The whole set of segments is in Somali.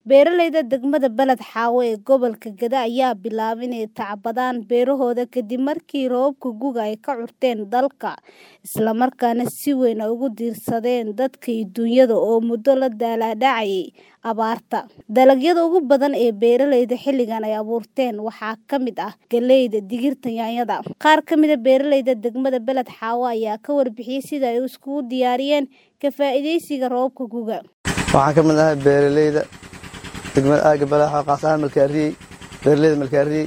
Beeralayda degmada Balad Xaawo ee gobolka Gada ayaa bilaabay inay tacbadaan beerahooda kadib markii roobabka gu'ga ay ka curteen dalka, isla markaana si weyn ugu diirsadeen dadka iyo dunyada oo muddo la daalaa dhacayay abaarta. Dalagyada ugu badan ee beeralayda xilligan ay abuurteen waxaa ka mid ah galleyda, digirta, yaanyada. Qaar ka mid ah beeralayda degmada Balad Xaawo ayaa ka warbixiyay sida ay isugu diyaariyeen ka faa'iidaysiga roobabka gu'ga. Waxaan ka mid ahay beeralayda degmada aaga Balad Xaawo qaas ahaan Malkaariyey beeralayda Malkaariyey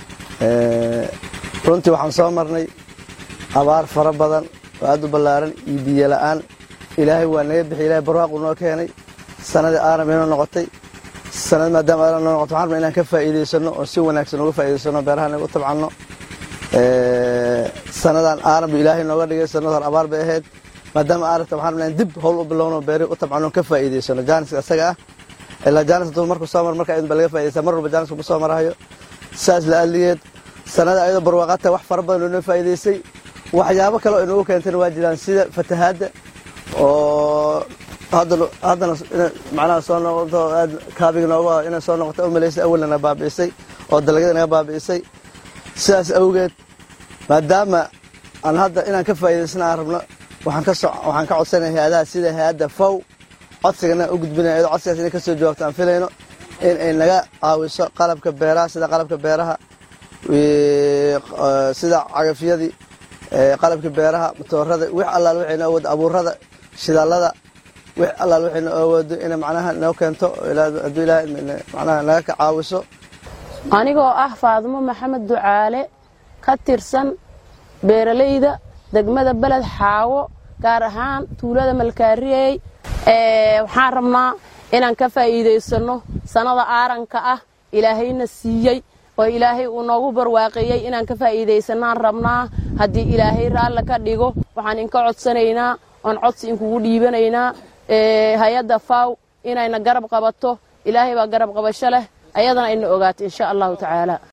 runtii waxaan soo marnay abaar fara badan oo aad u ballaaran iyo biyo la'aan ilaahay waa naga bixiyay ilaahay barwaaqu noo keenay sanadii aaran inoo noqotay sanad maadaama aaran noo noqotay waxaan rabnaa inaan ka faa'iidaysano oo si wanaagsan uga faa'iidaysano beeraha inaga u tabcanno sanadan aaran bu ilaahay nooga dhigay sanad hor abaar bay ahayd maadaama aaranta waxaan rabnaa in dib howl u bilowno beeri u tabcanno ka faa'iidaysano jaaniska isaga ah ilaa jaanis hadduu markuu soo mar marka ba laga faa'iidaysaa mar walba jaanisku ku soo marahayo saas la aligeed sanada ayadoo barwaaqata wax fara badan oo inoo faa'iidaysay waxyaabo kale oo inoogu keentayna waa jiraan sida fatahaadda oo haddana macnaha soo noqoto aad kaabiga nooga inay soo noqoto u malaysay awalna na baabi'isay oo dalagyada naga baabi'isay sidaas awgeed maadaama aan hadda inaan ka faa'iidaysana aan rabno waxaan ka waxaan ka codsanaya hay-adaha sida hay-adda fow codsigana u gudbinaya iyadoo codsigaas inay ka soo jawaabto aan filayno in ay naga caawiso qalabka beeraha sida qalabka beeraha sida cagafyadii qalabka beeraha matoorada wix allaal waxay noo awoodo abuurada shidaalada wix allaal waxay noo awoodo inay macnaha noo keento hadduu ilaahay macnaha naga ka caawiso anigoo ah faadumo maxamed ducaale ka tirsan beeralayda degmada beled xaawo gaar ahaan tuulada malkaariyey waxaan rabnaa inaan ka faa'iidaysanno sannada aaranka ah ilaahayna siiyey oo ilaahay uu noogu barwaaqeeyey inaan ka faa'iidaysanaan rabnaa haddii ilaahay raalle ka dhigo waxaan inka codsanaynaa oon codsi inkugu dhiibanaynaa hay-adda faw inayna garab qabato ilaahay baa garab qabasho leh ayadana ayna ogaato insha allahu tacaala